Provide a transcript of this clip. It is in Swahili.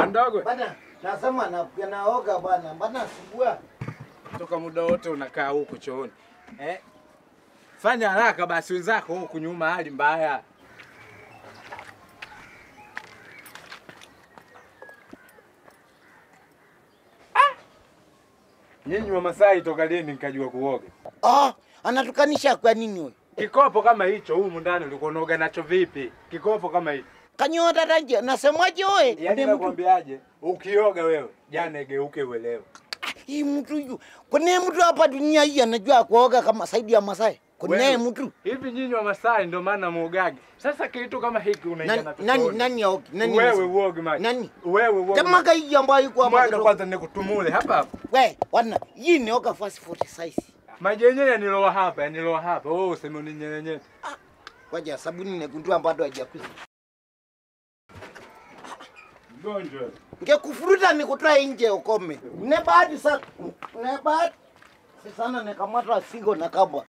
Mdogo, Bana, nasema na naoga bwana. Bana subua. toka muda wote unakaa huku chooni eh? Fanya haraka basi, wenzako huku nyuma hali mbaya. Ah! Nyinyi wa Masai toka lini nikajua kuoga? Ah, anatukanisha kwa nini wewe? Kikopo kama hicho humu ndani ulikuwa unaoga nacho vipi? Kikopo kama hicho. Kanyota tanje, nasemaje wewe? Yaani Ule mtu- nakwambiaje? Ukioga wewe, jana geuke uelewe. Hii mtu yu. Kuna mtu hapa dunia hii anajua kuoga kama saidi ya Masai. Kuna Wewe, mtu. Hivi nyinyi wa Masai ndio maana muogage. Sasa kitu kama hiki unaingia Nani na nani tumboni. nani aoge? Nani? Wewe anasema? uoge maji. Nani? Wewe uoge. Kama maji. hii ambayo iko hapa. Mwaga kidogo. kwanza nikutumule hapa hapa. We, wana, hii ni oga fast 40 size. Maji yenyewe yaniloa hapa, yaniloa hapa. Wewe useme uninyenyenye. Ngoja sabuni negundua bado hajakuza. Mgonjwa. Ngekufuruta nikutoa nje ukome. Ne bahati sana. Ne bahati. Si sana nikamata sigo na kabwa.